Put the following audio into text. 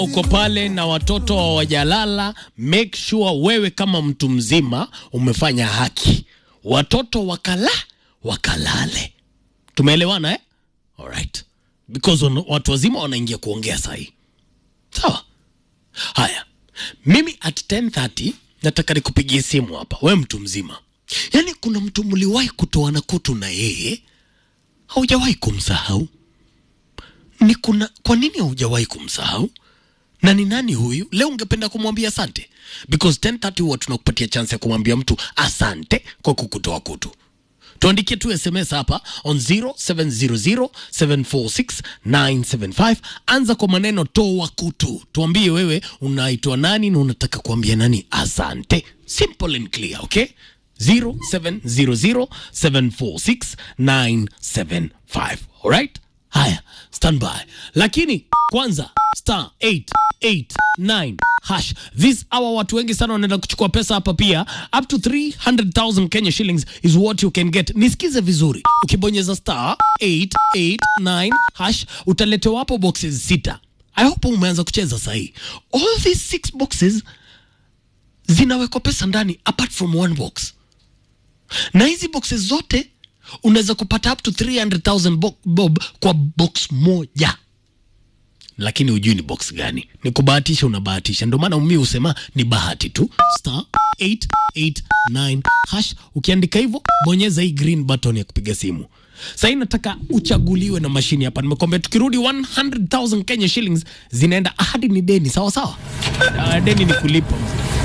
uko pale na watoto hawajalala, make sure wewe kama mtu mzima umefanya haki, watoto wakala wakalale. Tumeelewana eh? Alright. Because wan- watu wazima wanaingia kuongea sahi, sawa? Haya, mimi at 10:30 nataka nikupigie simu hapa, we mtu mzima. Yaani kuna mtu mliwahi kutoana kutu na yeye, haujawahi kumsahau ni kuna kwa nini haujawahi kumsahau na ni nani huyu leo ungependa kumwambia asante because 1030 huwa tunakupatia chance ya kumwambia mtu asante kwa kukutoa kutu tuandikie tu sms hapa on 0700746975 anza kwa maneno toa kutu tuambie wewe unaitwa nani na unataka kuambia nani asante simple and clear okay 0700746975 alright haya standby lakini kwanza star 889 hash this hour watu wengi sana wanaenda kuchukua pesa hapa pia up to 300000 kenya shillings is what you can get nisikize vizuri ukibonyeza star 889 hash utaletewa hapo boxes sita i hope umeanza kucheza sahii all these six boxes zinawekwa pesa ndani apart from one box na hizi boxes zote unaweza kupata up to 300000 bo- bob kwa box moja lakini hujui ni box gani ni kubahatisha unabahatisha ndio maana mi husema ni bahati tu star 889 hash ukiandika hivyo bonyeza hii green button ya kupiga simu sahii nataka uchaguliwe na mashini hapa nimekwambia tukirudi 100000 kenya shillings zinaenda hadi ni deni sawa sawa Ah, deni ni kulipa mzee